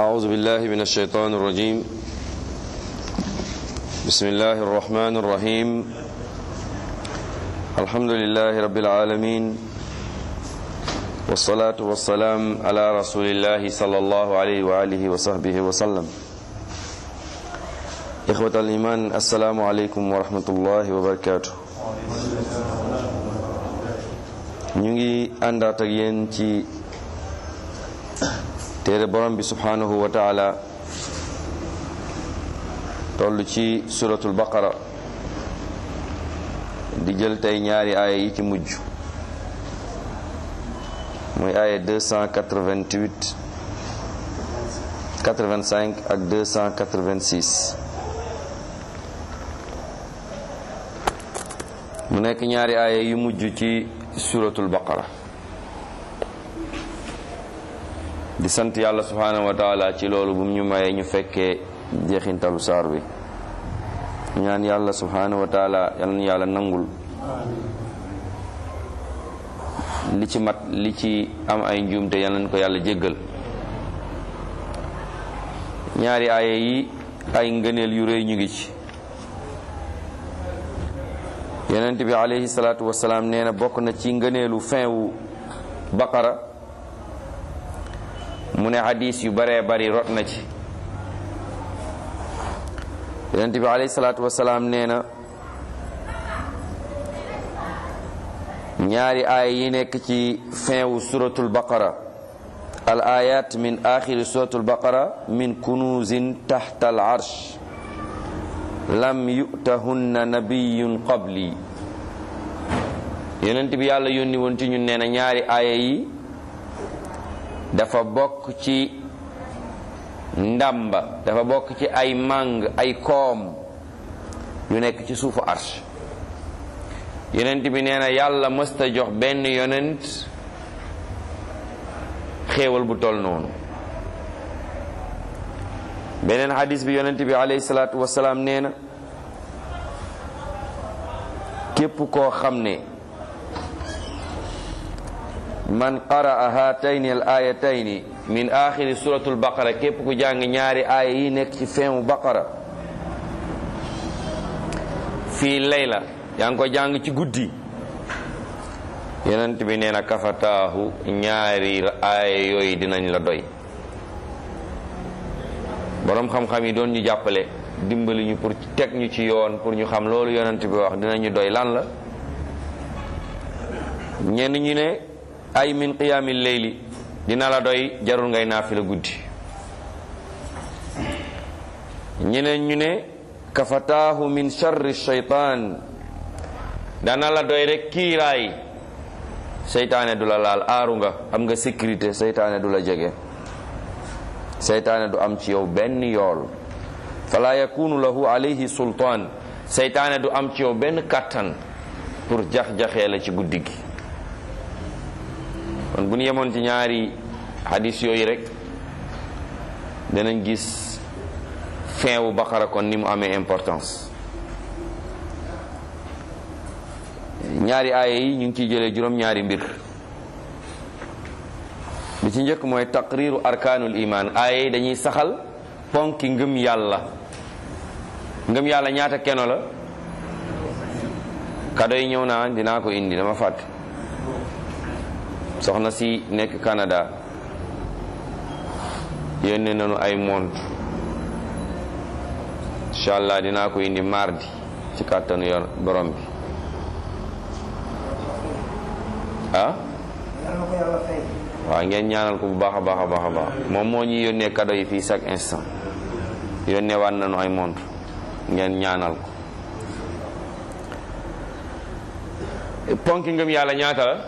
أعوذ بالله من الشيطان الرجيم بسم الله الرحمن الرحيم الحمد لله رب العالمين والصلاة والسلام على رسول الله صلى الله عليه وآله وصحبه وسلم إخوة الإيمان السلام عليكم ورحمة الله وبركاته ñu ngi àndaat ak yéen ci téere borom bi subhanahu wa taala toll ci suratul baqara di jël tey ñaari aaya yi ci mujj muy aaya 288 85 ak 286 mu nekk ñaari aaya yu mujj ci suratul baqara di sant yàlla subhanahu wa taala ci loolu bu ñu mayee ñu fekkee jeexintalu saar bi ñaan yàlla subhanahu wa taala yal na yàlla nangul li ci mat li ci am ay njuumte yal nañ ko yàlla jéggal ñaari aaya yi ay ngëneel yu rëy ñu ngi ci yonent bi alayhi salaatu wasalaam nee na bokk na ci ngëneelu fin wu baqara mu ne hadis yu baree bari rot na ci yonent bi alayhi salaatu wasalaam nee na ñaari aaya yi nekk ci fin wu suratul baqara al ayat min axiri suratul baqara min kunuzin taxta al arsh lam yutahunna nabiyun qabli yonent bi yàlla yónni woon ci ñun nee na ñaari aaya yi dafa bokk ci ndàmba dafa bokk ci ay màng ay koom yu nekk ci suufu arsh yonent bi nee na yàlla mësta jox benn yonent xéewal bu toll noonu beneen hadis bi yonent bi alayhi salaatu wasalaam nee na képp koo xam ne man qaraa haatayni al ayatayni min axiri suratul baqara képp ku jàng ñaari aaya yi nekk ci feemu baqara fii layla yaa ngi ko jàng ci guddi yonent bi nee na kafataahu ñaari aaya yooyu dinañ la doy boroom xam-xam yi doon ñu jàppale dimbali ñu pour teg ñu ci yoon pour ñu xam loolu yonent bi wax dinañu doy lan la ñenn ñu ne ay min qiyaamil layli dina la doy jarul ngay naafila guddi ñeneen ñu ne kafataahu min sharri shaytaan dana la doy rek kiiraay seytaane du la laal aaru nga am nga sécurité seytaane du la jege seytaane du am ci yow benn yool fala yakunu lahu alayhi sultaan seytaane du am ci yow benn kàttan pour jax-jaxee la ci guddi gi kon bu ñu yemoon ci ñaari hadis yooyu rek danañ gis fin wu baqara kon ni mu amee importance ñaari aaya yi ñu ngi ciy jëlee juróom-ñaari mbir bi ci njëkk mooy taqriru arkaanul iman aaya yi dañuy saxal ponki ngëm yàlla ngëm yàlla ñaata keno la kado yi ñëw naa dinaa ko indi dama fàtte soxna si nekk Canada yónnee nañu ay mont incha allah dinaa ko indi mardi ci kàttanu yor borom bi ah waaw ngeen ñaanal ko bu baax a baax a baax a baax moom moo ñuy yónnee cadeau yi fii chaque instant yónnee waat nañu ay montre ngeen ñaanal ko ponki ngëm yàlla ñaata la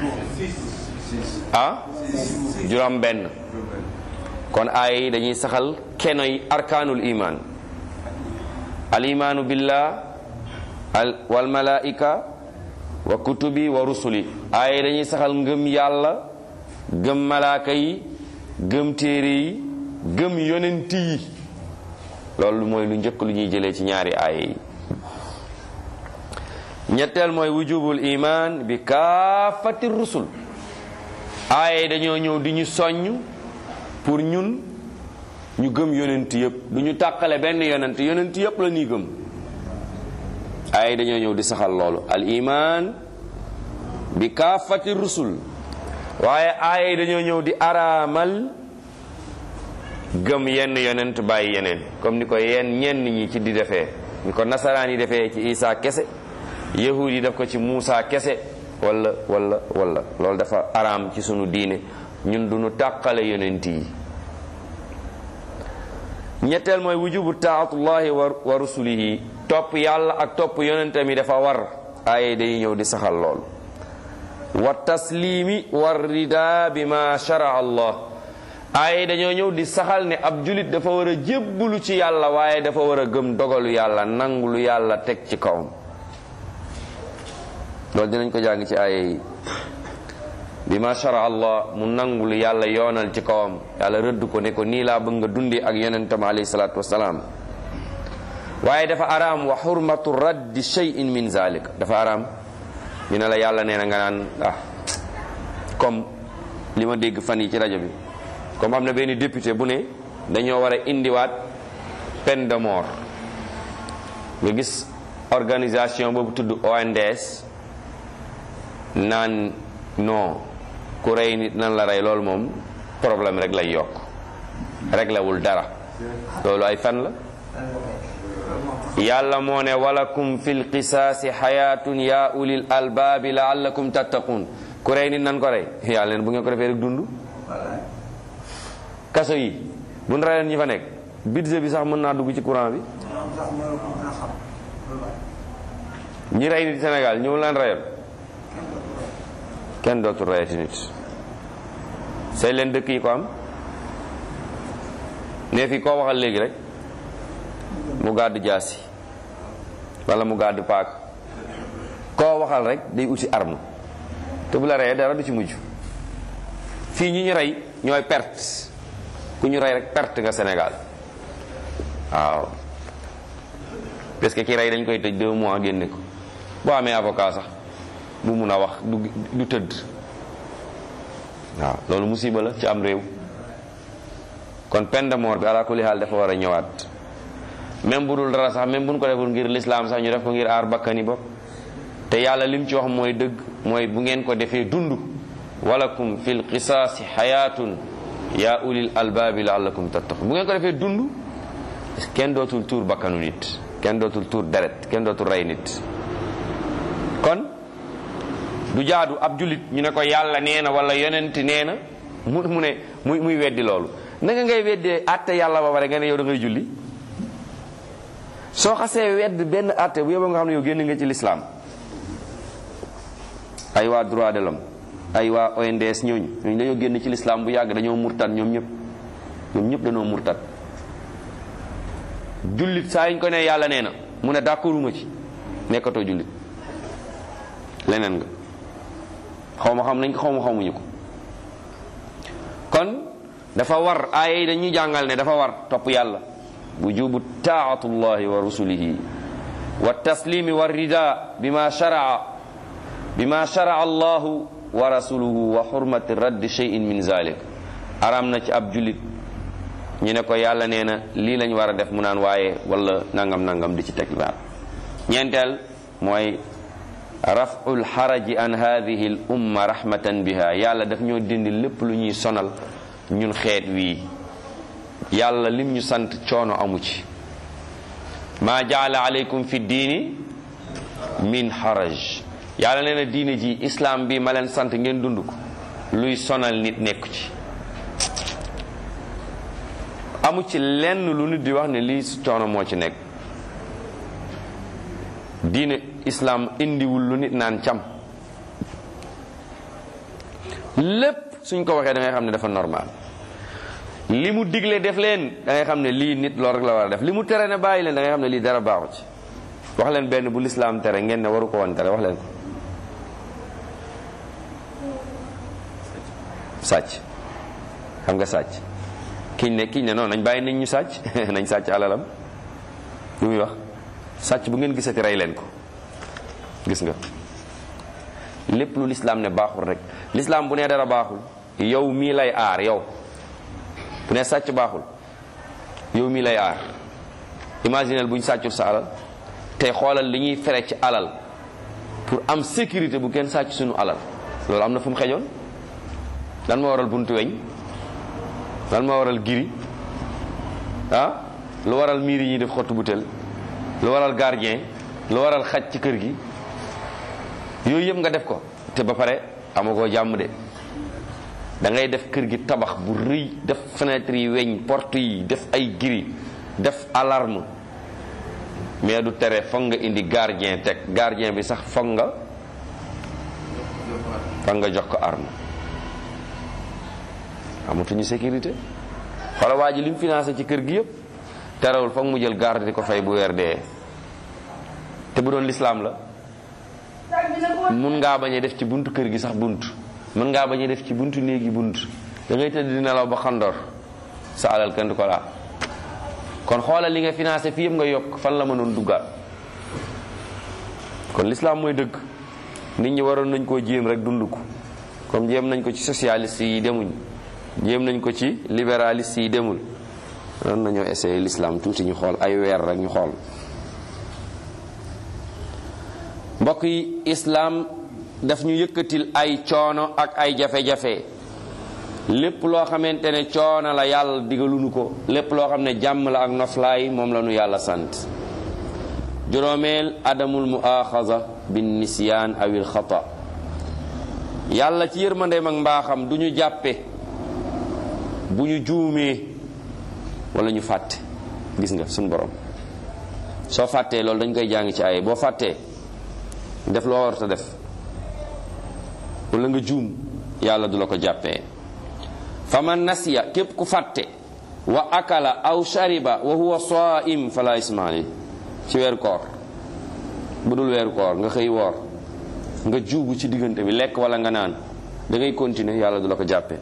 ah juróom benn kon aaya yi dañuy saxal kenoy arkaanul iman al imaanu billah al wal malaika wa kutubi wa rusuli aaya yi dañuy saxal ngëm yàlla gëm malaaka yi gëm téere yi gëm yonent yi loolu mooy lu njëkk lu ñuy jëlee ci ñaari aaya yi ñetteel mooy wujubul iman bi kaafati rusul aaya yi dañoo ñëw di ñu soññ pour ñun ñu gëm yonent yëpp du ñu tàqale benn yonent yonent yëpp la ñuy gëm ay dañoo ñëw di saxal loolu al iman bi kaafati rusul waaye ay dañoo ñëw di araamal gëm yenn yonent bàyyi yeneen comme ni ko yenn ñenn ñi ci di defee ni ko nasaraan yi defee ci Isa kese yahud yi def ko ci Muusa kese wala wala wala loolu dafa araam ci sunu diine ñun du ñu tàqale yonent yi ñetteel mooy wujubu taatullahi wa rusulihi topp yàlla ak topp yonentam yi dafa war ay day ñëw di saxal loolu wa taslimi wa rida bi ma shara allah ay dañoo ñëw di saxal ne ab julit dafa war a jébbulu ci yàlla waaye dafa war a gëm dogalu yàlla nangu lu yàlla teg ci kawam loolu dinañ ko jàng ci aaya yi bi ma shara allah mu nangu lu yàlla yoonal ci kawam yàlla rëdd ko ne ko nii laa bëgg nga dundi ak yonentam alayhi salaatu wasalaam waaye dafa araam wa xurmatu raddi shay'in min zalik dafa araam ñu ne la yàlla nee na nga naan ah comme li ma dégg fan yi ci rajo bi comme am na benn député bu ne dañoo war a indiwaat peine de mort nga gis organisation boobu tudd ONDS naan non ku rey nit nan la rey loolu moom problème rek lay yokk réglewul dara loolu ay fen la yàlla moo ne walakum fil qisaasi xayaatun yaa ulil albaabi laallakum tattaqun ku rey nit nan ko rey yàlla leen bu ngeen ko defee rek dund kaso yi bu ñu reyeen ñi fa nekk budget bi sax mën naa dugg ci courant bi ñi rey nit Sénégal ñëw leen reyoon kenn dootul reyati nit say leen dëkk yi ko am ne fi koo waxal léegi rek mu gàddu jaasi wala mu gàddu paak koo waxal rek day uti arme te bu la reyee dara du ci mujj fii ñi ñu rey ñooy perte ku ñu rey rek perte nga Sénégal waaw parce que ki rey dañ koy tëj deux mois génne ko boo amee avocat sax bu mun a wax du du tëdd waaw loolu musiba la ci am réew kon peine de mort bi ala kulli haal dafa war a ñëwaat même bu dul dara sax même bu ñu ko deful ngir lislaam sax ñu def ko ngir aar bakkani bopp te yàlla lim ci wax mooy dëgg mooy bu ngeen ko defee dund walakum fil qisaasi xayaatun yaa ulil albaabi laallakum tattaqun bu ngeen ko defee dund kenn dootul tuur bakkanu nit kenn dootul tuur deret kenn dootul rey nit kon du jaadu ab julit ñu ne ko yàlla nee na wala yonent nee na mu mu ne muy muy weddi loolu naka ngay weddee àtte yàlla ba pare nga ne yow da ngay julli soo xasee wedd benn àtte bu yóbbu nga xam ne yow génn nga ci lislaam ay waa droit de l'homme ay waa ONDS ñooñu ñooñu dañoo génn ci lislaam bu yàgg dañoo murtat ñoom ñëpp ñoom ñëpp dañoo murtat jullit saa yiñ ko ne yàlla nee na mu ne d'accorduma ci nekkatoo jullit leneen nga xaw ma xam nañ ko xaw ma xamuñu ko kon dafa war aaya yi dañuy jàngal ne dafa war topp yàlla wujubu taatullahi wa rusulihi wa taslimi wa rida bima sharaa bima sharaa allahu wa rasuluhu wa xurmati raddi cheyin min zalik aram na ci ab jullit ñu ne ko yàlla nee na lii lañ war a def mu naan waaye wala nangam nangam di ci teg baat ñeenteel mooy raful xaraji an hadihi l umma rahmatan biha yàlla daf ñoo dindi lépp lu ñuy sonal ñun xeet wii yàlla lim ñu sant coono amu ci maa jaala aleykum fi diini min haraj yàlla nee na diine ji islam bi ma leen sant ngeen dund ko luy sonal nit nekku ci amu ci lenn lu nit di wax ne lii su coono moo ci nekk diine islam indiwul lu nit naan cam lépp suñ ko waxee da ngay xam ne dafa normal li mu digle def leen da ngay xam ne lii nit loolu rek la war a def li mu tere ne bàyyi leen da ngay xam ne lii dara baaxu ci wax leen benn bu lislaam tere ngeen ne waru ko woon tere wax leen ko sàcc xam nga sàcc kiñ ne kiñ ne noonu nañ bàyyi nañ ñu sàcc nañ sàcc alalam lu muy wax sàcc bu ngeen gisati rey leen ko gis nga lépp lu lislaam ne baaxul rek lislaam bu nee dara baaxul yow mii lay aar yow bu ne sàcc baaxul yow mi lay aar imaginel bu ñu sàccul sa alal tey xoolal li ñuy fere ci alal pour am sécurité bu kenn sàcc suñu alal loolu am na fu mu xejoon lan moo waral buntu weñ lan moo waral giri ah lu waral miir yi ñuy def xottu butel lu waral gardien lu waral xaj ci kër gi yooyu yëpp nga def ko te ba pare amagoo jàmm de da ngay def kër gi tabax bu rëy def fenêtre yi weñ porte yi def ay giri def alarme mais du tere foog nga indi gardien teg gardien bi sax foog nga foog nga jox ko arme amatuñu sécurité wala waa ji li mu financé ci kër gi yëpp terewul foog mu jël garde di ko fay bu weer dee te bu doon lislaam la mun ngaa bañ a def ci buntu kër gi sax bunt mën ngaa bañ a def ci buntu néegi bunt da ngay tëdd di nelaw ba xandoor sa alal kenn du ko laa kon xoolal li nga financé fii yëpp nga yokk fan la mënoon duggaat kon lislaam mooy dëgg nit ñi waroon nañ koo jéem rek dund ko comme jéem nañ ko ci socialiste yi demuñ jéem nañ ko ci libéraliste yi demul waroon nañoo essayer l'islam tuuti ñu xool ay weer rek ñu xool mbokk yi islaam daf ñu yëkkatil ay coono ak ay jafe-jafe lépp loo xamante ne coono la yàlla digaluñu ko lépp loo xam ne jàmm la ak noflaay moom la ñu yàlla sant juróomeel adamul muaxaza bin nisyaan awil xata yàlla ci yërmandeem ak mbaaxam du ñu jàppe bu ñu juumee wala ñu fàtte gis nga suñu borom soo fàttee loolu dañ koy jàng ci ay boo fàttee def loo war a def wala nga juum yàlla du la ko jàppee fa man nasiya képp ku fàtte wa akala aw shariba wa huwa saim fala isma alayhi ci weeru koor bu dul weeru koor nga xëy woor nga juubu ci diggante bi lekk wala nga naan da ngay continuer yàlla du la ko jàppee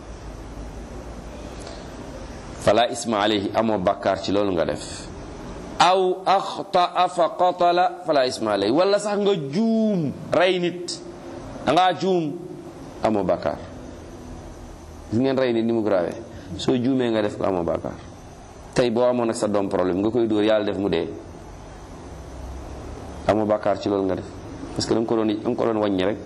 fala isma alayhi amoo bàkkaar ci loolu nga def aw axtaa fa qatala fala isma alayhi wala sax nga juum rey nit da ngaa juum amoo bàkkaar gis ngeen rey nit ni mu grave soo juumee nga def ko amoo bàkkaar tey boo amoon ak sa doom problème nga koy dóor yàlla def mu dee amoo bàkkaar ci loolu nga def parce que da nga ko doon da nga ko doon wàññi rek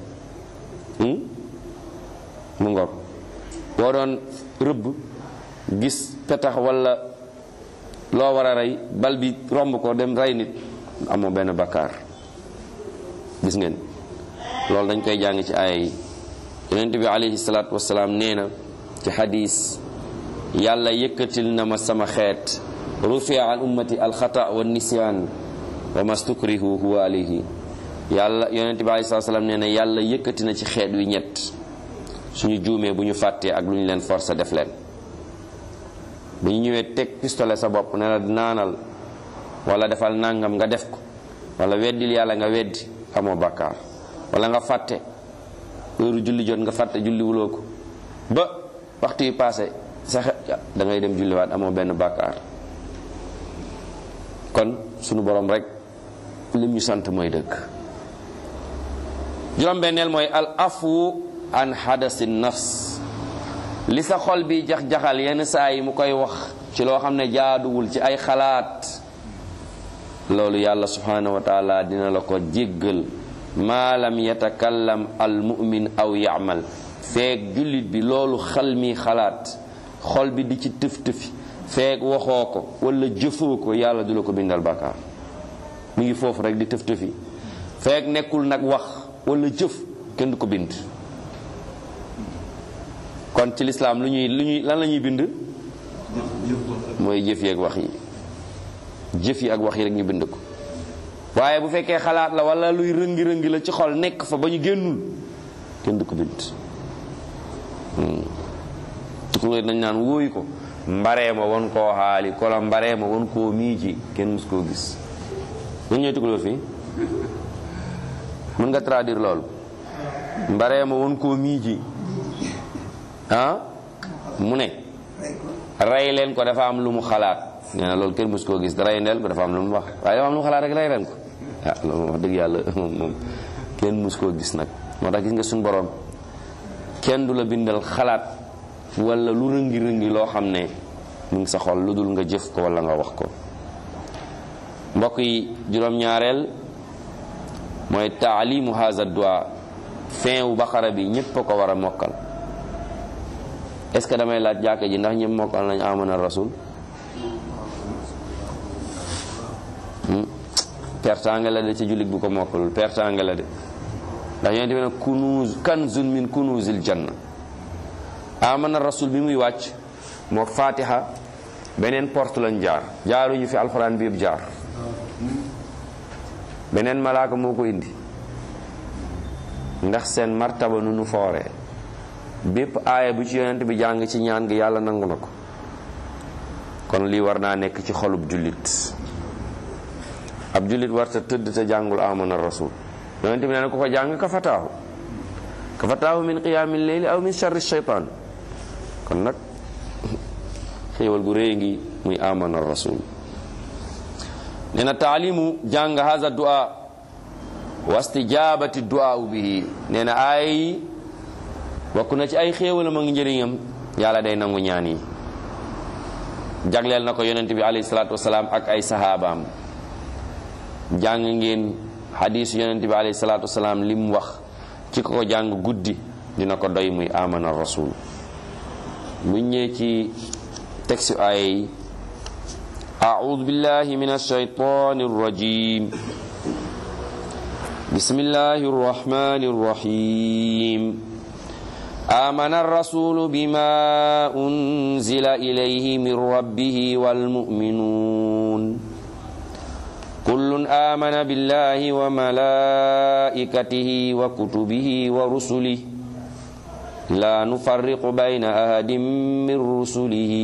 mu ngor boo doon rëbb gis petax wala loo war a rey bal bi romb ko dem rey nit amoo benn bakkaar gis ngeen loolu dañ koy jàng ci aaya yi yonent bi alayhi salaatu wasalaam nee na ci xadis yàlla yëkkatil na ma sama xeet rufia an ummati alxata wa nisyaan wa mastukrihu huwa alayhi yàlla yonent bi alayhi salaatu wasalaam nee na yàlla yëkkati na ci xeet wi ñett suñu juumee bu ñu fàttee ak lu ñu leen forcé def leen bu ñu ñëwee teg pistolet sa bopp ne la naanal wala defal nangam nga def ko wala weddil yàlla nga weddi amoo bàkkaar wala nga fàtte heure julli jot nga fàtte julli wuloo ko ba waxtu yi passé sa da ngay dem julliwaat amoo benn bàkkaar kon sunu borom rek lim ñu sant mooy dëgg juróom-benneel mooy al afu an hadasi nafs li sa xol bi jax-jaxal yenn saa yi mu koy wax ci loo xam ne jaaduwul ci ay xalaat loolu yàlla subhanahu wa taala dina la ko jéggal maa lam yatakallam al mumin aw yaamal feeg jullit bi loolu xal mi xalaat xol bi di ci tëf-tëfi feeg waxoo ko wala jëfoo ko yàlla du la ko bindal bàkkaar mi ngi foofu rek di tëf-tëfi feeg nekkul nag wax wala jëf kenn du ko bind kon ci lislaam lu ñuy lu ñuy lan la ñuy bind mooy jëf yi ak wax yi jëf yi ak wax yi rek ñu bind ko waaye bu fekkee xalaat la wala luy rëngi-rëngi la ci xol nekk fa ba ñu génnul kenn du ko bind tukulóor dañ naan wóoyu ko mbaree ma won koo xaali kola mbaree ma won koo miiji kenn mus koo gis ñu ñooy tukulóor fii mën nga traduire loolu mbaree ma won koo miiji ah mu ne rey leen ko dafa am lu mu xalaat nee na loolu kenn mus koo gis rey ndeel ko dafa am lu mu wax waaye dafa am lu mu xalaat rek rey leen ko ah loolu wax dëgg yàlla moom moom kenn mus koo gis nag moo tax gis nga suñu borom kenn du la bindal xalaat wala lu rëngi rëngi loo xam ne mu ngi sa xol lu dul nga jëf ko wala nga wax ko mbokk yi juróom-ñaareel mooy taalimu haza dua fin wu baqara bi ñépp a ko war a mokkal est ce que damay laaj jàkka ji ndax ñëpp mokkal nañ amana rasul pertange la de ci jullit bu ko mokkalul pertange la de ndax yonent bi ne kunuz kanzun min kunuzil janna amana rasul bi muy wàcc moo fatiha beneen porte lañ jaar jaaruñu fi alxuraan bi yëpp jaar beneen malaaka moo ko indi ndax seen martaba nu nu fooree bépp aaya bu ci yonent bi jàng ci ñaan gi yàlla nangu na ko kon lii war naa nekk ci xolub jullit ab jullit warta tëdd te jàngul amana rasul yonent bi nee na ku ko jàng ka fataahu ka fataahu min qiyaamil leyli aw min sharri shaytaan kon nag xéewal gu réy ngi muy amana rasul nee na taalimu jàng haza du'a wa istijabati du'a bihi nee na ay bokk na ci ay xéewalam ak njëriñam yàlla day nangu ñaan yi jagleel na ko yonent bi alayhi salaatu wasalaam ak ay sahabaam jàng ngeen xadiis yonent bi alayhi salaatu wasalaam li mu wax ci ko ko jàng guddi dina ko doy muy amana rasul bu ñëwee ci texte aaya yi أعوذ بالله من الشيطان الرجيم بسم الله الرحمن الرحيم آمن الرسول بما أنزل إليه من ربه والمؤمنون كل آمن بالله وملائكته وكتبه ورسله لا نفرق بين أحد من رسله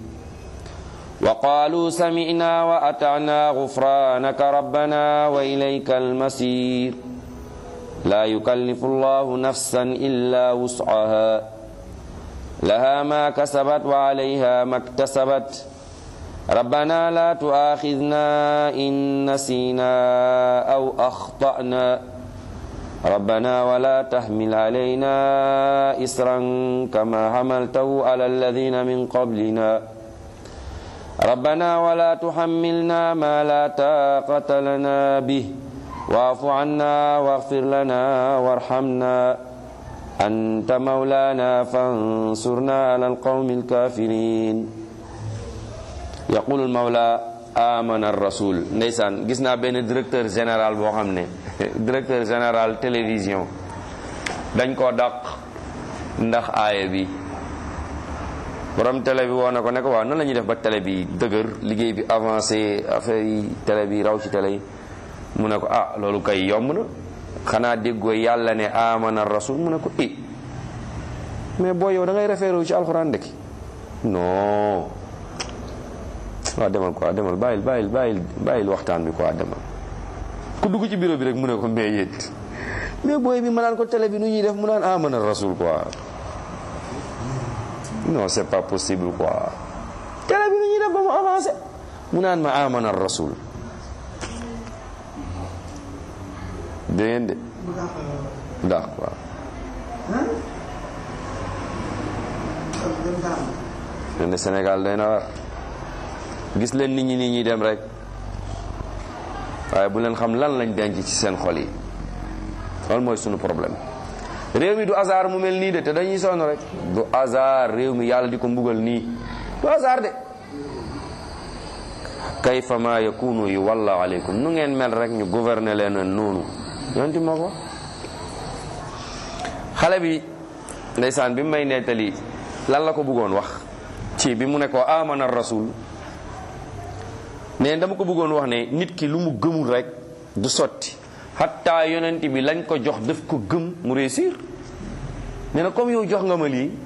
وقالوا سمعنا وأطعنا غفرانك ربنا وإليك المصير لا يكلف الله نفسا إلا وسعها لها ما كسبت وعليها ما اكتسبت ربنا لا تؤاخذنا إن نسينا أو أخطأنا ربنا ولا تحمل علينا إسرا كما حملته على الذين من قبلنا ربنا ولا تحملنا ما لا طاقة لنا به واعف عنا واغفر لنا وارحمنا أنت مولانا فانصرنا على القوم الكافرين يقول المولى آمن الرسول ndeysaan gis naa benn directeur général boo xam ne directeur général télévision dañ koo dàq ndax aaya bi borom télé bi woo na ko ne ko waaw nan la ñuy def ba télé bi dëgër liggéey bi avancé affaire yi télé bi raw ci télé yi mu ne ko ah loolu kay yomb na xanaa déggoo yàlla ne amana rasul mu ne ko i mais boo yow da ngay référé wu ci alxuraan dëkk non waaw demal quoi demal bàyyil bàyyil bàyyil bàyyil waxtaan bi quoi demal ku dugg ci bureau bi rek mu ne ko mais yéet mais booy bi ma naan ko télé bi nu ñuy def mu naan amana rasul quoi non c'est pas possible quoi télé bi nu ñuy def ba mu avancé mu naan ma amana rasul dégg ngeen de ndax quoi len de Sénégal day na war gis leen nit ñi nit ñi dem rek waaye bu leen xam lan lañ denc ci seen xol yi loolu mooy sunu problème réew mi du hasard mu mel nii de te dañuy sonn rek du hasard réew mi yàlla di ko mbugal nii du hasard de kayfa ma yakunu yu walla aleykum nu ngeen mel rek ñu gouverner leen noonu yonti moo ko xale bi ndeysaan bi mu may nettali lan la ko bëggoon wax ci bi mu ne ko amana rasul ne dama ko bëggoon wax ne nit ki lu mu gëmul rek du sotti xatta yonent bi lañ ko jox daf ko gëm mu réussir nee na comme yow jox nga ma lii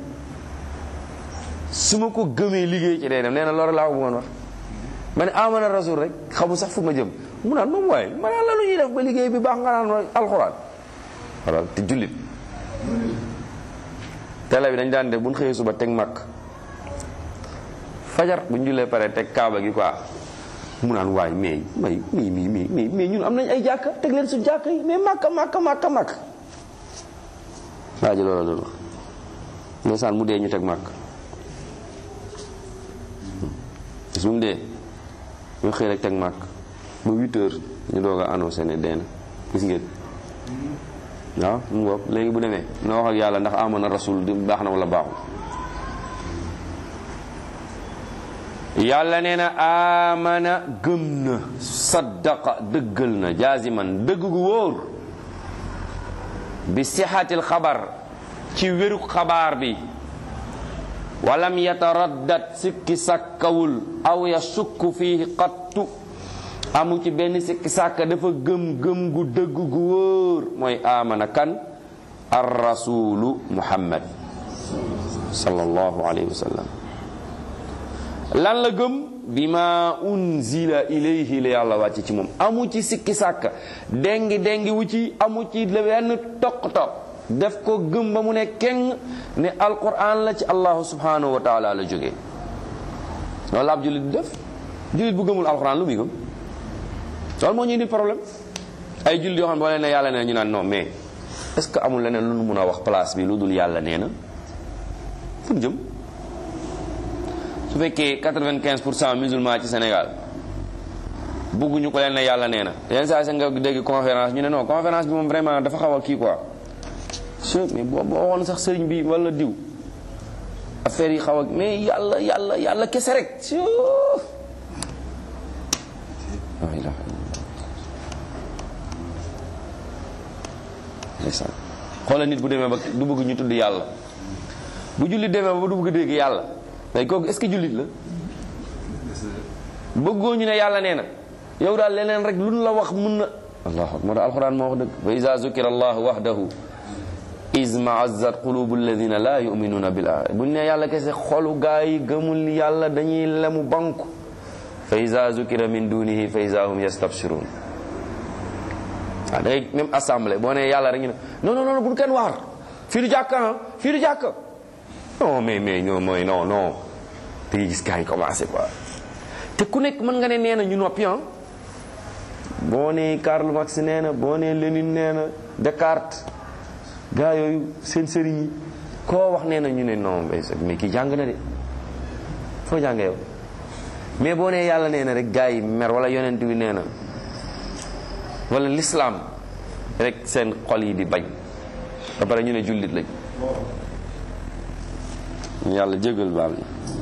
su ma ko gëmee liggéey ci day dem nee na loolu laa ko bëggoon wax ma ne amana rasul rek xamu sax fu ma jëm mu naan moom waaye ma naan la lu ñuy def ba liggéey bi baax nga naan alxuraan wala te jullit télé bi dañ daan def bu ñu xëyee suba teg màkk fajar bu ñu jullee pare teg kaaba gi quoi mu naan waay mais may mii mii mii mii mais ñun am nañ ay jàkka teg leen suñ jàkka yi mais màkka màkka màkka màkk waa ji loola doon wax ndeysaan mu dee ñu teg màkk bis bu mu dee ñu xëy rek teg màkk ba huit heures ñu doog a annoncé ne dee na gis ngeen waaw mu ngoog léegi bu demee na wax ak yàlla ndax amana rasul di baax na wala baaxul yàlla nee na amana gëm na saddaqa dëggal na jaasiman dëgg gu wóor bi sixatil xabar ci wéru xabaar bi walam yataraddat sikki sàkkawul aw yasukku fiihi qattu amu ci benn sikki sàkka dafa gëm gëm gu dëgg gu wóor mooy amana kan ar rasulu muhammad sallallahu alayhi wa sallam lan la gëm bima unzila ilayhi la yàlla wàcce ci moom amu ci sikki sàkka dengi dengi wu ci amu ci benn toq toq def ko gëm ba mu ne keng ne alquran la ci allahu subhanahu wa taala la jógee loolu la ab jullit di def jullit bu gëmul alquran lu muy gëm loolu moo ñu indi problème ay jullit yoo xam ne boo leen ne yàlla nee na ñu naan non mais est ce que amul leneen lu nu mun a wax place bi lu dul yàlla nee na fu ñu jëm su fekkee 95 pour cent musulman ci Sénégal bëgguñu ko leen ne yàlla nee na yenn saa sa nga dégg conférence ñu ne non conférence bi moom vraiment dafa xaw a kii quoi mais boo boo waxoon sax sëriñ bi wala diw affaire yi xaw a mais yàlla yàlla yàlla kese rek la ilaha illallah xoola nit bu demee ba du bëgg ñu tudd yàlla bu jullit demee ba du bëgg dégg yàlla day kooku est-ce que jullit la bëggoo ñu ne yàlla nee na yow daal leneen rek lu la wax mun na allah moo tax alquran moo wax dëgg wa iza zukira allahu wahdahu iz ma'azzat qulubu alladhina la yu'minuna bil aaxira buñ ne yàlla kese xolu gaa yi gëmul yàlla dañuy lemu banku fa iza zukira min dunihi fa iza hum yastabshirun waaw da ngay même assemblée boo ne yàlla rek ñu ne non non non bu kenn waar fii du jàkka ah fii du jàkka non mais mais non mooy non non te gis gaa yi commencé quoi te ku nekk mën nga ne nee na ñu noppi ah boo ne Karl Marx nee na boo ne Lénine nee na Descartes gaa yooyu seen sëriñ yi koo wax nee na ñu ne non mais kii jàng na de foo jàng yow mais boo nee yàlla nee na rek gaa yi mer wala yonent bi nee na wala l'islam rek seen xol yi di bañ ba pare ñu ne jullit lañ yàlla jégal baal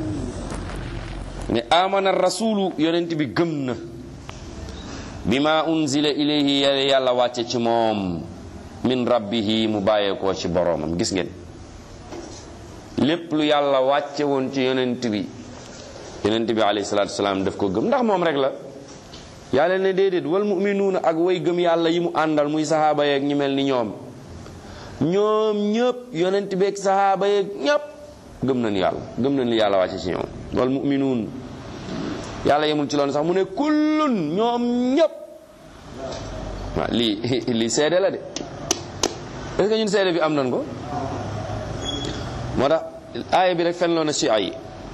na ne amana rasulu yonent bi gëm na bima unzila ilayhi yàlla wàcce ci moom min rabbihi mu bàyyeekoo ci boroomam gis ngeen lépp lu yàlla wàcce woon ci yonent bi yonent bi alayhi salaatu wasalaam daf ko gëm ndax moom rek la yàlla ne déedéet wal muminuuna ak way gëm yàlla yi mu àndal muy sahaaba yeeg ñi mel ni ñoom ñoom ñëpp yonent bi ak sahaaba yeeg ñëpp gëm nañu yàlla gëm nañu yàlla wàcce ci ñoom wal muminuun yàlla yemul ci loolu sax mu ne kullun ñoom ñëpp waaw lii lii seede la de est-ce que ñun seede bi am nañ ko moo tax aaya bi rek fen loo na si ay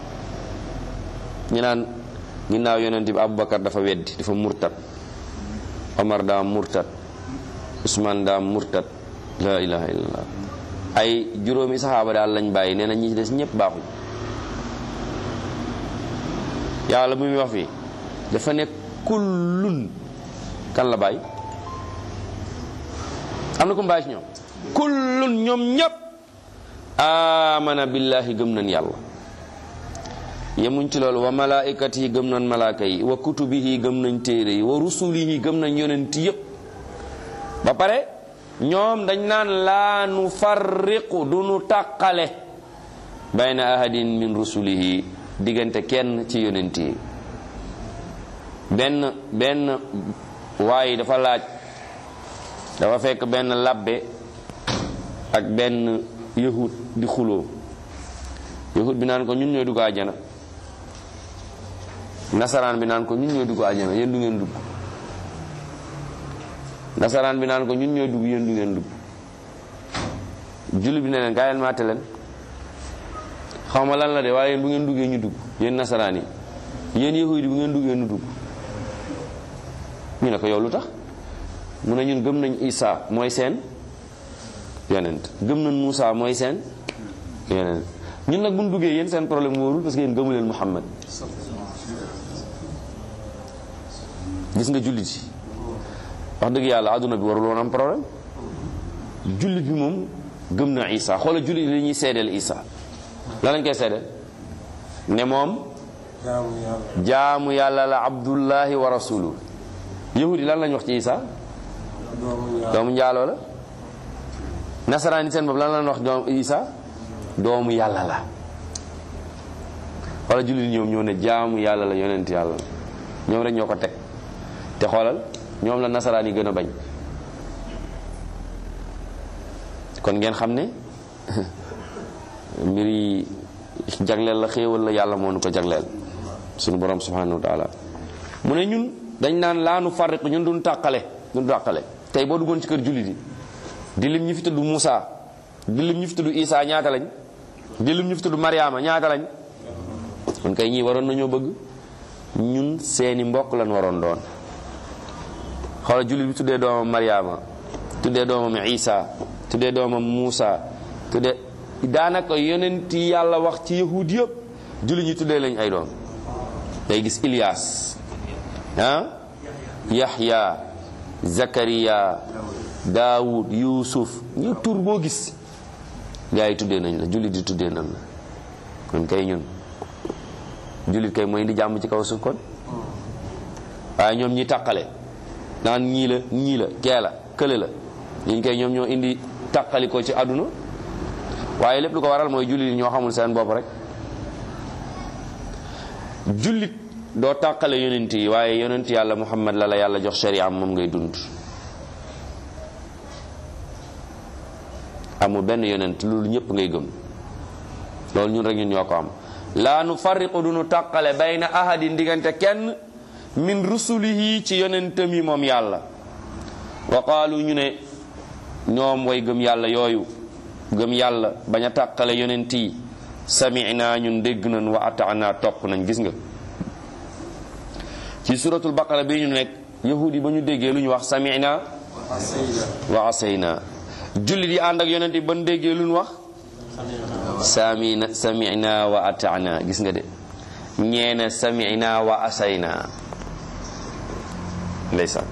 ñu naan ginnaaw yonent bi Aboubacar dafa weddi dafa murtat Omar daa murtat Ousmane daa murtat la ilaha illallah ay juróomi saxaaba daal lañ bàyyi nee na ñi ci des ñëpp baaxuñ yàlla bu muy wax fii dafa ne kullun kan la bàyyi am na ko mu bàyyi ci ñoom kullun ñoom ñëpp amana billahi gëm nañ yàlla yemuñ ci loolu wa malaa'ikat yi gëm nañ malaaka yi wa kutubihi gëm nañ téere yi wa rusulihi gëm nañ yonent yépp ba pare ñoom dañ naan laa nu farriqu du nu tàqale bayna ahadin min rusulihi diggante kenn ci yonent yi benn benn waaye dafa laaj dafa fekk benn labbe ak benn yahud di xuloo yahud bi naan ko ñun ñooy dugg àjjana nasaraan bi naan ko ñun ñooy dugg àjjana yéen du ngeen dugg nasaraan bi naan ko ñun ñooy dugg yéen du ngeen dugg julli bi ne leen gaa leen maate leen xaw ma lan la de waaye yéen bu ngeen duggee ñu dugg yéen nasaraan yi yéen yahud yi bu ngeen duggee ñu dugg ñu ne ko yow lu tax mu ne ñun gëm nañ Isa mooy seen yonent gëm nañ Moussa mooy seen yonent ñun nag bu ñu duggee yéen seen problème wóorul parce que yéen gëmu leen Muhammad gis nga jullit yi wax dëgg yàlla àdduna bi warul woon am problème jullit bi moom gëm na Isa xoola jullit li ñuy seedeel Isa la lañ koy seedeel ne moom jaamu yàlla la abdullahi wa rasuluhu yahudi lan lañ wax ci Isa doomu njaaloo la nasaraan yi seen bopp lan lañ wax doomu Isa doomu yàlla la xoola jullit ñoom ñoo ne jaamu yàlla la yonent yàlla la ñoom rek ñoo ko teg te xoolal ñoom la nasaraan yi gën a bañ kon ngeen xam ne mbir yi jagleel la xéewal la yàlla moo nu ko jagleel sunu borom subhanahu wa taala mu ne ñun dañ naan laanu farriq ñun duñ tàqale duñ tàqale tey boo duggoon ci kër jullit yi di lim ñu fi tudd Moussa di lim ñu fi tudd Isa ñaata lañ di lim ñu fi tudd Mariama ñaata lañ kon kay ñii waroon nañoo bëgg ñun seeni mbokk lañ waroon doon xoola jullit bi tuddee doomam Mariama tuddee doomam Isa tuddee doomam Muusa tuddee daanaka yonent yàlla wax ci yahud yëpp jullit ñi tuddee lañ ay doom day gis Ilias ah Yahya Zakariya Daawud Yuusuf ñu tur boo gis gaa yi tuddee nañ la jullit di tuddee nañ la kon kay ñun jullit kay mooy indi jàmm ci kaw suuf kon waaye ñoom ñi tàqale naan ñii la ñii la kee la kële la ñiñ koy ñoom ñoo indi tàqali ko ci àdduna waaye lépp lu ko waral mooy jullit yi ñoo xamul seen bopp rek jullit doo tàqale yonent yi waaye yonent yàlla muhammad la la yàlla jox sharia moom ngay dund amul benn yonent loolu ñëpp ngay gëm loolu ñun rek ñun ñoo ko am laa nu farriqu du nu tàqale bayna ahadin diggante kenn min rusulihi ci yonentam yi moom yàlla wa qaalu ñu ne ñoom way gëm yàlla yooyu gëm yàlla bañ a tàqale yonent yi sami'na ñun dégg nañ wa ata'na topp nañ gis nga ci suratul baqara bi ñu nekk yahudi ba ñu déggee lu ñu wax sami'na wa asayna jullit yi ànd ak yonent yi ba ñu déggee lu ñu wax samina sami'na wa ata'na gis nga de ñeena sami'na wa asayna ndeysaan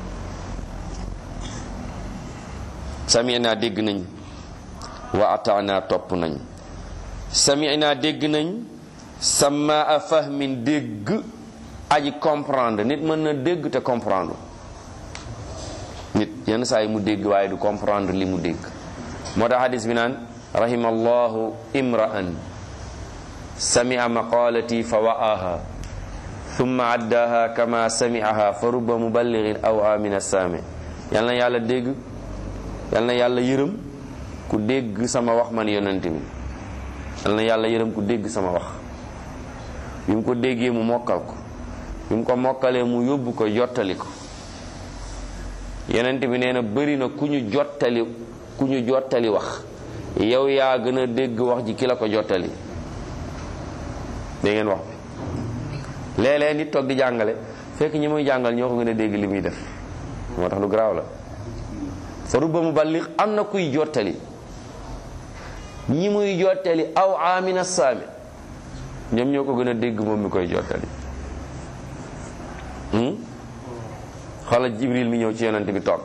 sami'na dégg nañ wa ata'na topp nañ sami'na dégg nañ sama a fahmin dégg aji comprendre nit mën na dégg te comprendre nit yenn saa yi mu dégg waaye du comprendre li mu dégg moo tax hadis bi naan rahimallahu imra'an sami'a maqalati fa wa'aha thumma addaha kama sami'aha fa rubba muballighin aw amina sami yal na yàlla dégg yal na yàlla yërëm ku dégg sama wax man yonent bi yal na yàlla yërëm ku dégg sama wax bi mu ko déggee mu mokkal ko bi mu ko mokkalee mu yóbbu ko jottali ko yonent bi nee na bëri na ku ñu jottali ku ñu jottali wax yow yaa gën a dégg wax ji ki la ko jottali dégg ngeen wax bi léeg-léeg nit toog di jàngale fekk ñi muy jàngal ñoo ko gën a dégg li muy def moo tax lu garaaw la fa rubba mu ballig am na kuy jottali ñi muy jottali aw amina saami ñoom ñoo ko gën a dégg moom mi koy jottali xoolal jibril mi ñëw ci yonent bi toog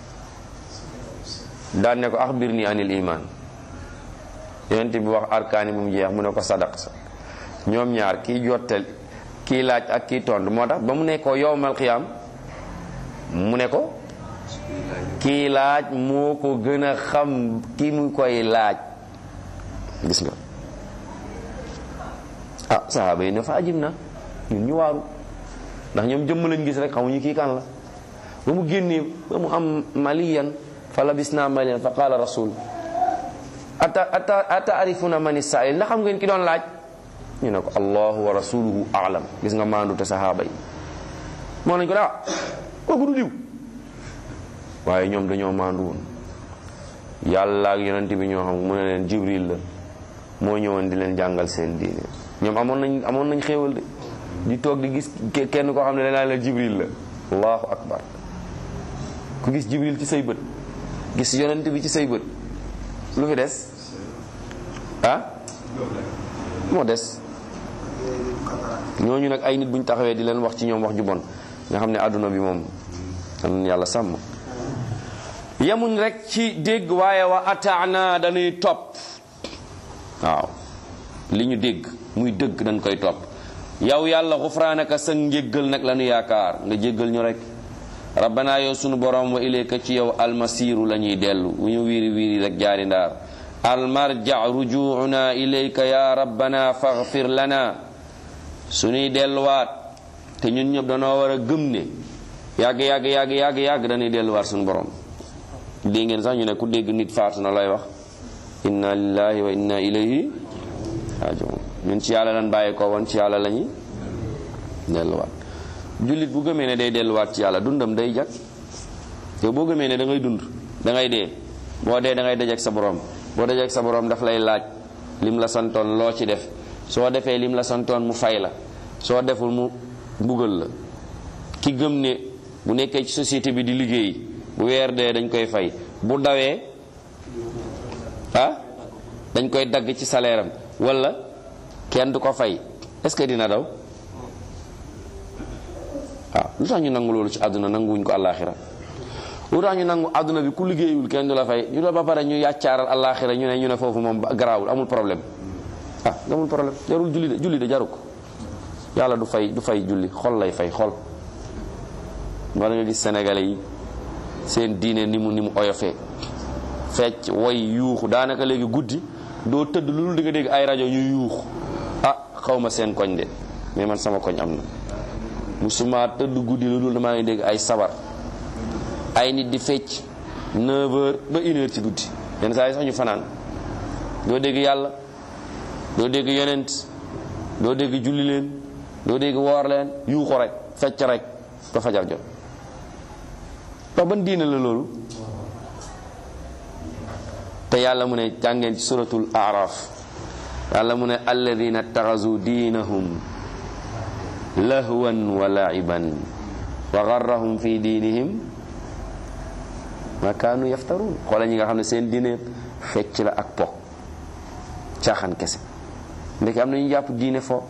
daan ne ko axbir ni anil iman yonent bi wax arkaani bu mu jeex mu ne ko sadaq sa ñoom ñaar kii jottali kii laaj ak kii tontu moo tax ba mu ne ko yowmal qiyaam mu ne ko kii laaj moo ko gën a xam ki mu koy laaj gis nga ah sahaaba yi ne fa ajib na ñun ñu waaru ndax ñoom jëmm lañ gis rek xamuñu kii kan la ba mu génnee ba mu am maliyan fa labis naa maliyan fa qaala rasul ata ata ata arifuna mani sail ndax xam ngeen ki doon laaj ñu ne ko allahu wa rasuluhu aalam gis nga maandu te sahaaba yi moo nañ ko daa kooku du diw waaye ñoom dañoo maandu woon yàlla ak yonent bi ñoo xam mu ne leen jibril la moo ñëwoon di leen jàngal seen diine ñoom amoon nañ amoon nañ xéewal de di toog di gis kenn koo xam ne danaa la jibril la allahu akbar ku gis jibril ci say bët gis yonent bi ci say bët lu fi des ah moo des ñooñu nag ay nit bu ñu taxawee di leen wax ci ñoom wax ju bon nga xam ne àdduna bi moom am yàlla sàmm yemuñ rek ci dégg waaye wa ataana dañuy topp waaw li ñu dégg muy dëgg dañ koy topp yow yàlla xufraanaka sa njéggal nag la ñu yaakaar nga jéggal ñu rek rabbana yow sunu borom wa ilayka ci yow almasiru la ñuy dellu wu ñu wiiri wiiri rek jaari ndaar almarja rujuuna ilayka ya rabbana faghfir lana suñuy delluwaat te ñun ñëpp danoo war a gëm ne yàgg yàgg yàgg yàgg yàgg dañuy delluwaat suñu borom dégg ngeen sax ñu ne ku dégg nit faatu na lay wax inna lillahi wa inna ilayhi rajiun ñun ci yàlla lan bàyyi ko woon ci yàlla la ñuy delluwaat jullit bu gëmee ne day delluwaat ci yàlla dundam day jag yow boo gëmee ne da ngay dund da ngay dee boo dee da ngay dajeek sa borom boo dajeek sa borom daf lay laaj lim la santoon loo ci def soo defee lim la santoon mu fay la soo deful mu mbugal la ki gëm ne bu nekkee ci société bi di liggéey bu weer dee dañ koy fay bu dawee ah dañ koy dagg ci salaire am wala kenn du ko fay est-ce que dina daw waaw lu tax ñu nangu loolu ci àdduna nanguwuñ ko àllaaxira lu tax ñu nangu àdduna bi ku liggéeyul kenn du la fay ñu la ba pare ñu yàccaaral àllaaxira ñu ne ñu ne foofu moom garaawul amul problème ah amul problème jarul julli de julli de jaru ko yàlla du fay du fay julli xol lay fay xol war nga gis sénégalais yi seen diine ni mu ni mu oyofee fecc woy yuuxu daanaka léegi guddi doo tëdd lu dul di nga dégg ay rajo ñuy yuuxu ah xaw ma seen koñ de mais man sama koñ am na musuma tëdd guddi lu dul damaa ngi dégg ay sabar ay nit di fecc 9 heures ba 1 heure ci guddi yenn saa yi sax ñu fanaan doo dégg yàlla doo dégg yonent doo dégg julli leen doo dégg woor leen yuuxu rek fecc rek ba fajar jot wax ban diine la loolu te yàlla mu ne jàngeen ci suratul araf yàlla mu ne alladina taxasu diinahum lahwan wa laiban wa garrahum fi diinihim ma kaanu yaftaruun xoola ñi nga xam ne seen diine fecc la ak po caaxaan kese ndeke am na ñu jàpp diine fo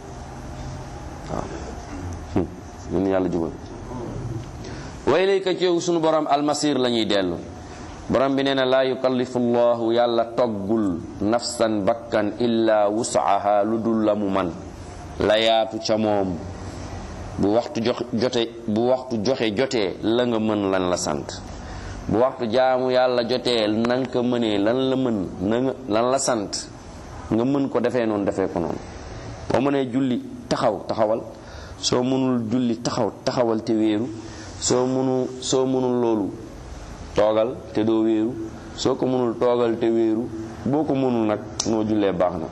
waaw ñun yàlla jubal wa ilayka ci yow sunu borom almasir la ñuy dellu borom bi nee na laa yukallifu llahu yàlla toggul nafsan bakkan illa wusaha lu dul la mu man la yaatu ca moom bu waxtu jox jote bu waxtu joxe jotee la nga mën lan la sant bu waxtu jaamu yàlla jotee na nga ko mënee lan la mën na nga lan la sant nga mën ko defee noonu defee ko noonu boo mënee julli taxaw taxawal soo mënul julli taxaw taxawal te wéeru soo mënu soo mënul loolu toogal te doo wéeru soo ko mënul toogal te wéeru boo ko mënul nag noo jullee baax na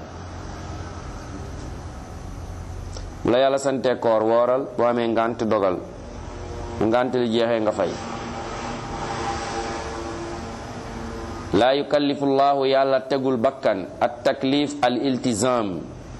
bu la yàlla sante koor wooral boo amee ngànt dogal bu ngànt li jeexee nga fay laa yukallifu llahu yàlla tegul bakkan at taklif al iltizam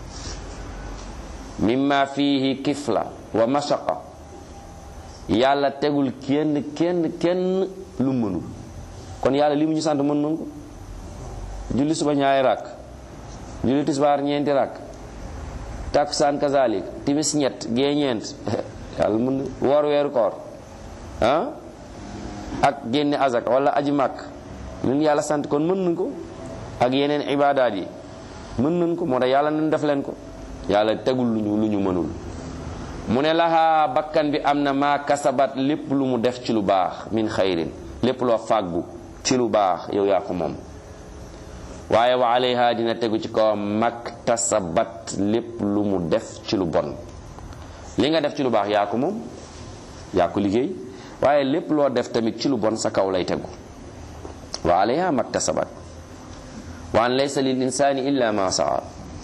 mimma fihi kifla wa mashaqa yàlla tegul kenn kenn kenn lu mënul kon yàlla li mu ñu sant mën nañ ko julli suba ñaari rakk julli tisbaar ñeenti rakk takkusaan kazalik timis ñett gee ñeent yàlla mën na woor weeru koor ah ak génne azak wala aji màkk ñun yàlla sant kon mën nañ ko ak yeneen ibaadaat yi mën nañ ko moo tax yàlla nañ def leen ko yàlla tegul lu ñu lu ñu mënul mu ne lahaa bakkan bi am na maa kasabat lépp lu mu def ci lu baax min xayrin lépp loo fàggu ci lu baax yow yaa ko moom waaye wa alayha dina tegu ci kawam maktasabat lépp lu mu def ci lu bon li nga def ci lu baax yaa ko moom yaa ko liggéey waaye lépp loo def tamit ci lu bon sa kaw lay tegu wa alayha maktasabat wa an laysa lil insani illa ma saa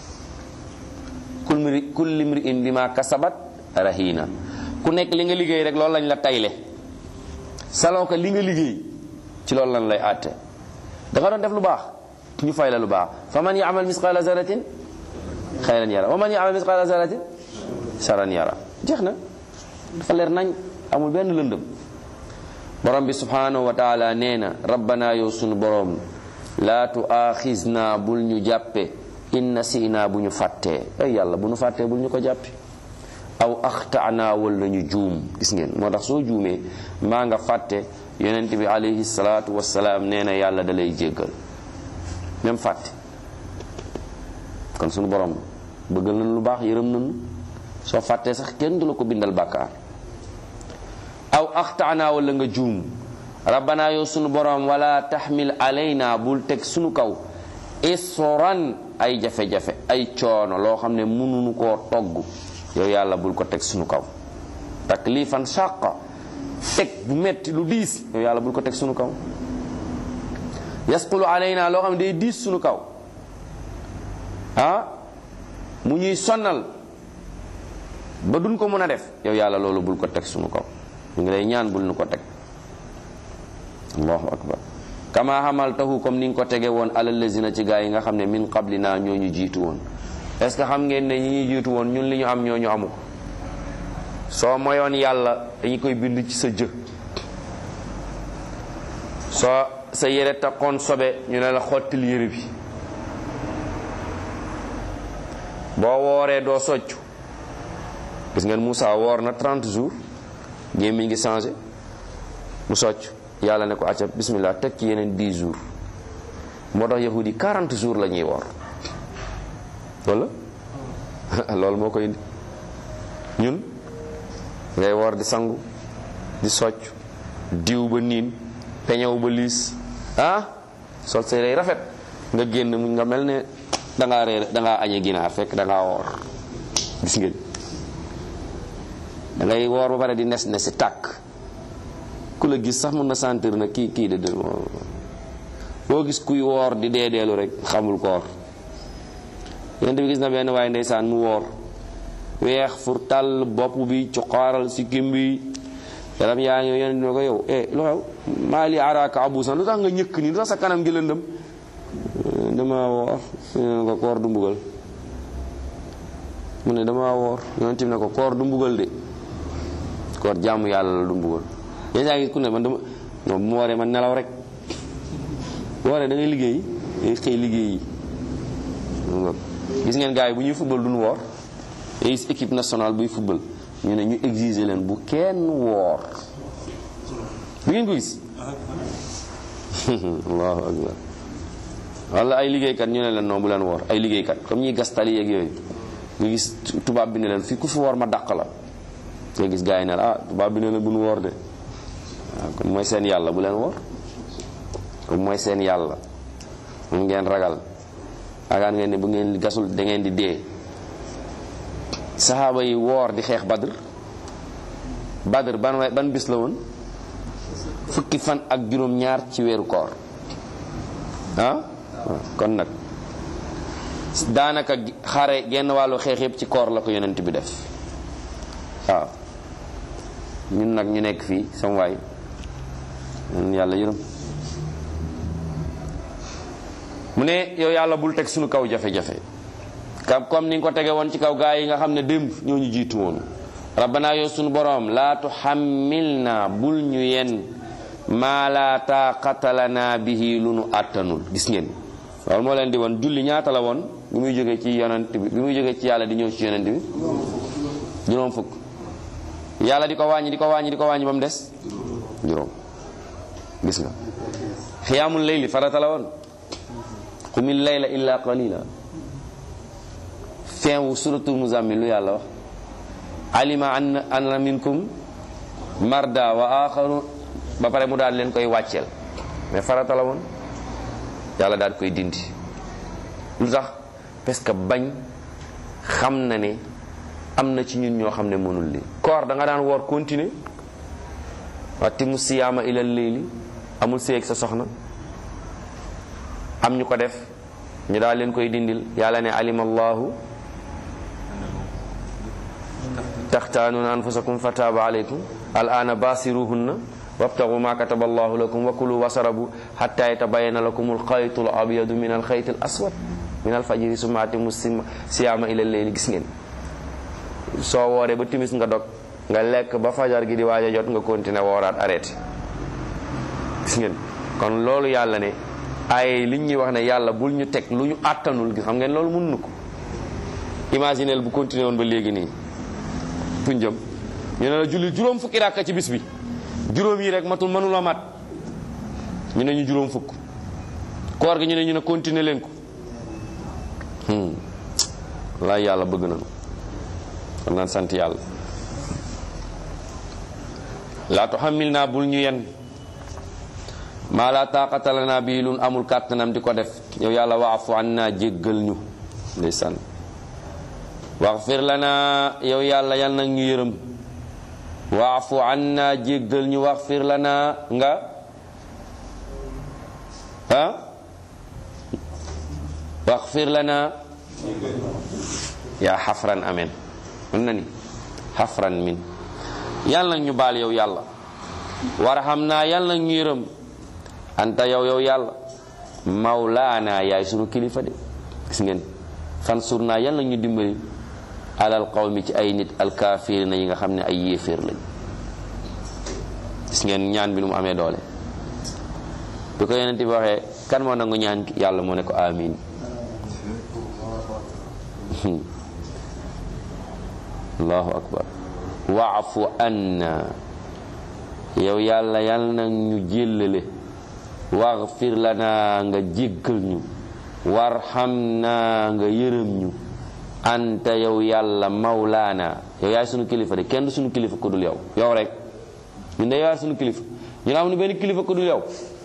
kulli mri'in bima kasabat rahina ku nekk li nga liggéey rek loolu lañ la tayle saloo ko li nga liggéey ci loolu lañ lay àtte da nga doon def lu baax ñu fay la lu baax fa man yaamal misqala zaratin xayran yara wa man yaamal misqala zaratin saran yara jeex na dafa leer nañ amul benn lëndëm borom bi subhanahu wa taala nee na rabbana yow sunu borom laa tuaaxisna bul ñu jàppe in nasina bu ñu fàttee ay yàlla bu ñu fàttee bul ñu ko jàppe aw axtaana wala ñu juum gis ngeen moo tax soo juumee maa nga fàtte yonent bi alayhi salaatu wasalaam nee na yàlla da lay jéggal même fàtte kon sunu borom bëggal nañ lu baax yërëm nañu soo fàttee sax kenn du la ko bindal bàkkaar aw axtaana wala nga juum rabbana yow sunu borom wala taxmil alayna bul teg sunu kaw isran ay jafe-jafe ay coono loo xam ne mënuñu koo togg yow yàlla bul ko teg sunu kaw taklifan shaqa teg bu metti lu diis yow yàlla bul ko teg sunu kaw yasqulu alayna loo xam ne day diis sunu kaw ah mu ñuy sonnal ba duñ ko mën a def yow yàlla loolu bul ko teg sunu kaw ñu ngi lay ñaan bul nu ko teg allahu akbar kama hamaltahu comme ni nga ko tege woon alal lazina ci gaa yi nga xam ne min qablina ñoo ñu jiitu woon est ce que xam ngeen ne ñi ñuy jiitu woon ñun li ñu am ñoo ñu amu ko soo moyoon yàlla dañu koy bind ci sa jë soo sa yére takkoon sobe ñu ne la xottil yére bi boo wooree doo soccu gis ngeen Moussa woor na 30 jours gémmiñ ngi changé mu socc yàlla ne ko acca bismillah teg ci yeneen 10 jours moo tax yahudi 40 jours la ñuy woor wala loolu moo koy indi ñun ngay woor di sangu di socc diw ba niin peñew ba liis ah sol say day rafet nga génn mu nga mel ne dangaa reer dangaa añe ginaar fekk dangaa woor gis ngeen da ngay woor ba pare di nes nesi tàkk ku la gis sax mën na sentir na kii kii de de boo gis kuy woor di deedeelu rek xamul koor yonent bi gis na benn waaye ndeysaan mu woor weex fur tàll bopp bi cuqaaral si kim bi yaram yaa ngi yonent bi ne ko yow eh lu xew maa li araaka abusan lu tax nga ñëkk nii lu tax sa kanam gi lëndëm dama woor ne ko koor du mbugal mu ne dama woor yonent bi ne ko koor du mbugal de koor jaamu yàlla la du mbugal yéen saa ngi ku ne man dama non bu ma wooree man nelaw rek bu wooree da ngay liggéey day xëy liggéey yi gis ngeen gars yi bu ñuy football duñu woor day gis équipe nationale buy football ñu ne ñu exiger leen bu kenn woor bu ngeen ko gis allahu akbar wala ay liggéeykat ñu ne leen non bu leen woor ay liggéeykat comme ñuy gas tali yeeg yooyu nga gis tubaab bi ne leen fii ku fi woor ma dàq la nga gis gars yi ne la ah tubaab bi ne leen bu nu woor de waaw kon mooy seen yàlla bu leen woor kon mooy seen yàlla moom ngeen ragal agaan ngeen ne bu ngeen gasul da ngeen di dee saxaaba yi woor di xeex badr badr ban wa ban bis la woon fukki fan ak juróom ñaar ci weeru koor ah kon nag daanaka xare genn wàllu xeex yëpp ci koor la ko yonent bi def waaw ñun nag ñu nekk fii sama waay ñun yàlla yërëm mu ne yow yàlla bul teg suñu kaw jafe-jafe kam comme ni nga ko tege woon ci kaw gaa yi nga xam ne démb ñoo ñu jiitu woon rabbana yow suñu boroom laa tuhammilna bul ñu yen maa laa taaqata lana bihi lu nu àttanul gis ngeen loolu moo leen di woon julli ñaata la woon bi muy jógee ci yonent bi bi muy jógee ci yàlla di ñëw ci yonent bi juróom fukk yàlla di ko wàññi di ko wàññi di ko wàññi ba mu des juróom gis nga xiyaamul layli farata la woon qumil layla illa qalila fin wu suratul muzammil lu yàlla wax alima an anna minkum marda wa axaru ba pare mu daal leen koy wàcceel mais farata la woon yàlla daal koy dindi lu tax parce que bañ xam na ne am na ci ñun ñoo xam ne mënul li koor da nga daan woor continuer watti mu siyaama ilal layli amul séeg sa soxna am ñu ko def ñu daal leen koy dindil yàlla ne alima allahu taxtaanuuna anfusakum fataaba alaykum al ana basiruhunna wabtagu ma kataba allahu lakum wa kulu wasarabu hatta yatabayana lakum alxaytu al abyadu min alxayti al aswad min alfajiri summa atimu siyaama ila leyli gis ngeen soo wooree ba timis nga dog nga lekk ba fajar gi di waaj a jot nga continuer wooraat arrêté gis ngeen kon loolu yàlla ne ay li ñuy wax ne yàlla bul ñu teg lu ñu àttanul gis xam ngeen loolu mun nu ko imagineel bu continuer woon ba léegi nii fuñ jëm ñu ne la julli juróom fukki ràkka ci bis bi juróom yi rek matul mënula mat ñu ne ñu juróom fukk koor gi ñu ne ñu ne continuer leen ko laay yàlla bëgg nañu kon naan sant yàlla laa tuhammil naa bul ñu yen maa laa taaqata lanaa bii lun amul kàttanam di ko def yow yàlla waafu an naa jéggal ñu ndeysaan waxfir lanaa yow yàlla yal nag ñu yërëm waafu an naa jéggal ñu waxfir lanaa nga ah waxfir lanaa yaa xafran amen mën na ni xafran min yàlla nag ñu baal yow yàlla warxam naa yàlla nag ñu yërëm anta yow yow yàlla mawlaana yaay sunu kilifa de gis ngeen fan sur naa yàlla nag ñu dimbali alal qawmi ci ay nit alkaafirina yi nga xam ne ay yéeféer lañ gis ngeen ñaan bi nu mu amee doole bi ko yonent bi waxee kan moo nangu ñaan yàlla moo ne ko amin allahu akbar waafu anna yow yàlla yàlla nag ñu jéllale waxfir lana nga jéggal ñu warxam naa nga yërëm ñu anta yow yàlla mawlaana yow yaay sunu kilifa de kenn du sunu kilifa ku dul yow yow rek ñun de yaay sunu kilifa ñu am nu benn kilifa ku dul yow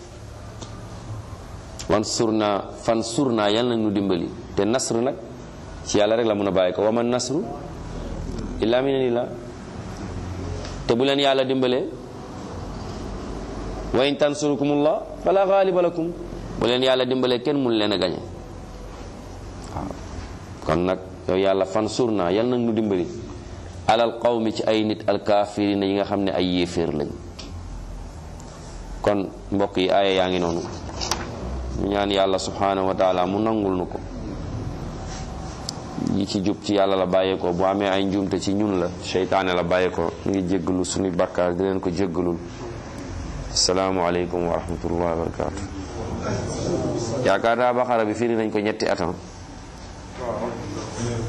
wan sur naa fan sur naa yàlla nag ñu dimbali te nasr nag ci yàlla rek la mun a bàyyi ko wa man nasru illa minallah te bu leen yàlla dimbalee wa in tansurukumullah fala ghaliba lakum bu leen yàlla dimbalee kenn mun leen a gañe waaw kon nag yow yàlla fan sur naa yal nag nu dimbali alal qawmi ci ay nit alkaafirina yi nga xam ne ay yéeféer lañ kon mbokk yi aaya yaa ngi noonu ñu ñaan yàlla subhanahu wa taala mu nangul nu ko yi ci jub ci yàlla la bàyyeekoo bu amee ay njuumte ci ñun la seytaane la bàyyeekoo ñu ngi jéggalu suñu bakkaar di leen ko jéggalul asalaamualeykum wa rahmatullahi wa barakatu yaakaar naa baxara bi firi nañ ko ñetti atam